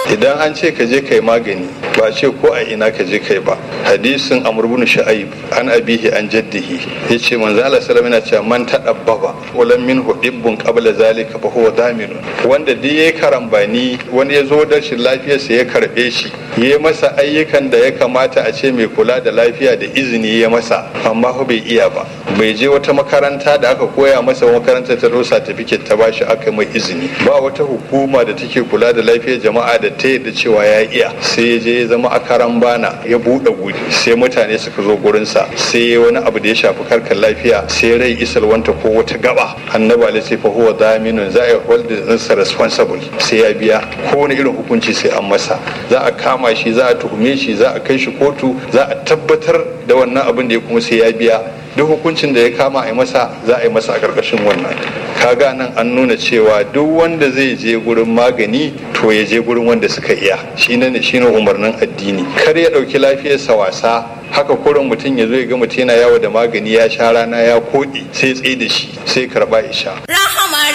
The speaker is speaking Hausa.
idan an ce ka je kai magani ba ce ko a ina ka je kai ba hadisin amr ibn shu'aib an abihi an jaddihi yace manzo Allah sallallahu alaihi wasallam man tadabbaba walam minhu dibbun qabla zalika fa huwa daminun wanda duk yayi karambani wani ya zo da shi lafiyarsa ya karbe shi ya masa ayyukan da ya kamata a ce mai kula da lafiya da izini ya masa amma fa bai iya ba bai je wata makaranta da aka koya masa makaranta ta rosa certificate ta bashi aka mai izini ba wata hukuma da take kula da lafiyar jama'a da ta yadda cewa ya iya sai ya je ya zama a karan bana ya buɗe guri sai mutane suka zo gurinsa sai ya wani abu da ya shafi karkar lafiya sai rai isalwanta ko wata gaba annabi alaihi sai fa huwa daminun za a hold the responsible sai ya biya ko wani irin hukunci sai an masa za a kama shi za a tuhume shi za a kai shi kotu za a tabbatar da wannan abin da ya kuma sai ya biya duk hukuncin da ya kama a yi masa za a yi masa a ƙarƙashin wannan kaga nan an nuna cewa duk wanda zai je gurin magani to ya je gurin wanda suka iya shine ne shine umarnin addini kar ya ɗauki lafiyarsa wasa haka kurin mutum ya zo ya ga mutum yana yawo da magani ya sha rana ya koɗe sai tsaye da shi sai karɓa ya sha